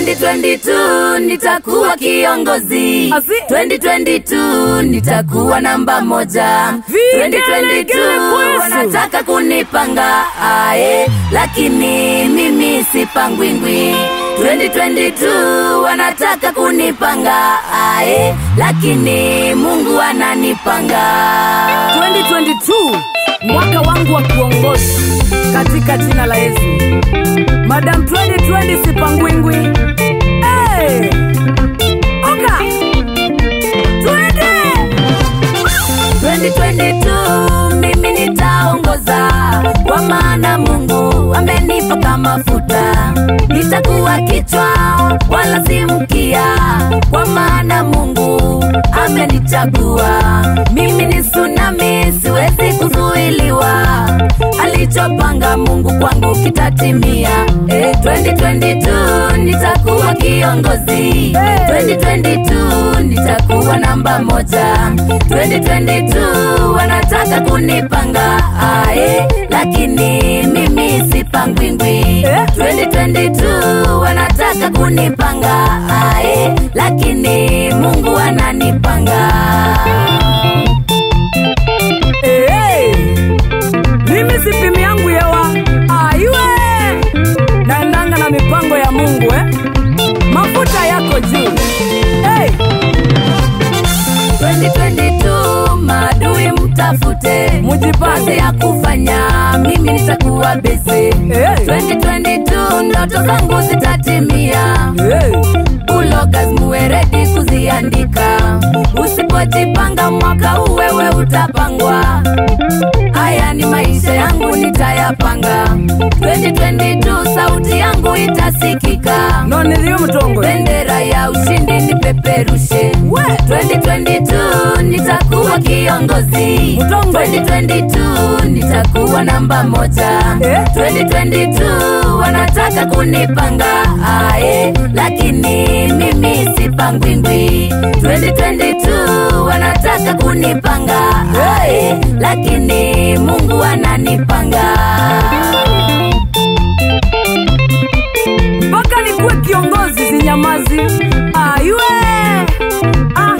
2022 nitakuwa kiongozi Azi. 2022 nitakuwa namba moja Vigelegele 2022 kwesu. wanataka kunipanga ae lakini mimi sipangwingwi 2022 wanataka kunipanga ae lakini mungu ananipanga 2022 mwaka wangu wa kuongoza katika jina la Yesu. Madam 2020 sipangwingwi. Hey! Oka! Twende! 2022 mimi nitaongoza kwa maana mungu amenipaka mafuta nitakuwa kichwa wala si mkia kwa maana mungu amenichagua mimi ni tsunami siwezi kuzuiliwa alichopanga mungu kwangu kitatimia eh, 2022 nitakuwa kiongozi 2022 nitakuwa namba moja 2022 wanataka kunipanga ae lakini mimi sipangwingwi 2022 wanataka kunipanga ae lakini mungu ananipanga Hey! Mimi sipimi yangu yewa aiwe naendanga na mipango ya Mungu eh? Mafuta yako juu hey! 2022 maadui mtafute Mujipange. ya kufanya mimi nitakuwa besi Hey! 2022 ndoto zangu zitatimia Hey! ulogas muwe redi kuziandika usipojipanga mwaka huu wewe utapangwa haya ni maisha yangu nitayapanga 2022 sauti yangu itasikika no niliyo mtongo bendera ya ushindi nipeperushe We! 2022 nitakuwa kiongozi Mtongo. 2022 nitakuwa namba moja Eh? 2022 wanataka kunipanga ae lakini mimi sipangwingwi 2022 wanataka kunipanga ae lakini mungu ananipanga mpaka nikuwe kiongozi zinyamazi aiwe ah.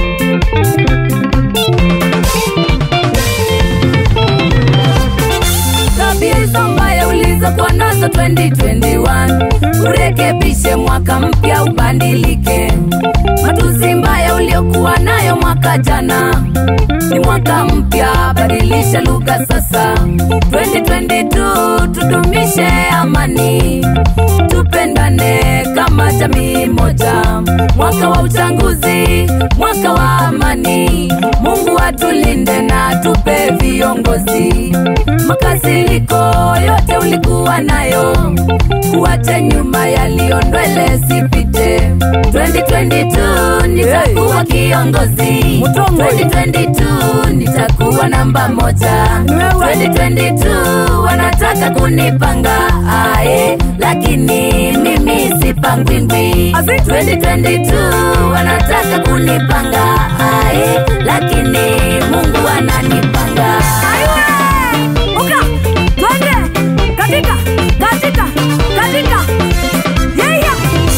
tabia hizo mbaya ulizokuwa nazo 2021 urekebishe mwaka mpya ubadilike matusi mbaya uliokuwa nayo mwaka jana ni mwaka mpya badilisha lugha sasa 2022 tudumishe amani tupendane kama jamii moja mwaka wa uchaguzi mwaka wa amani mungu atulinde na tupe viongozi makasiriko yote ulikuwa nayo kuache nyuma yaliyondwele sipite 2022 nitakuwa kiongozi Mutongo. 2022 nitakuwa namba moja Wewe. 2022 wanataka kunipanga ae lakini mimi sipangwingwi Azi. 2022 wanataka kunipanga ae lakini mungu ananipanga Aiwe! Uka! Twende! Katika! Katika! Katika! Yeya!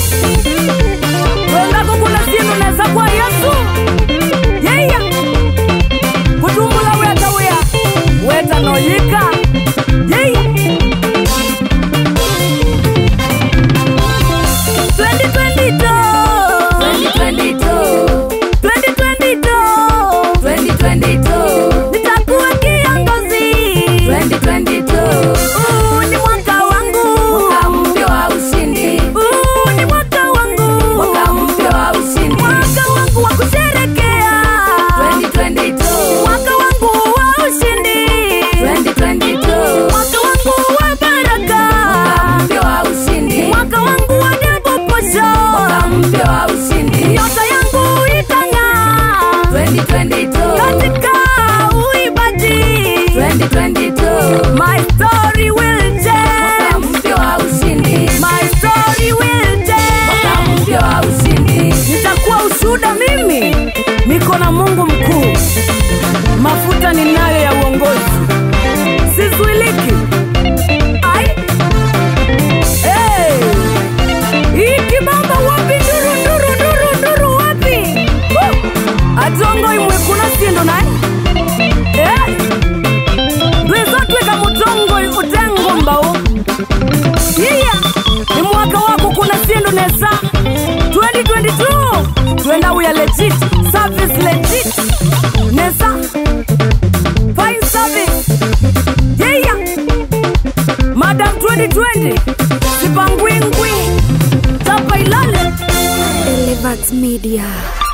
Wendako kuna sinu neza kwa Yesu. Yeya! Kutumbula weta wea. Weta noyika. Yeya! 2022 2022 2022 nitakuwa kiongozi kuna sindu naye Eh, ndwizotwika mutongo utengo mbau iya ni mwaka wako kuna sindu nesa 2022 twenda uya legit service legit nesa fine service yeah madam 2020 sipangwingwi tapa ilale Elevat Media.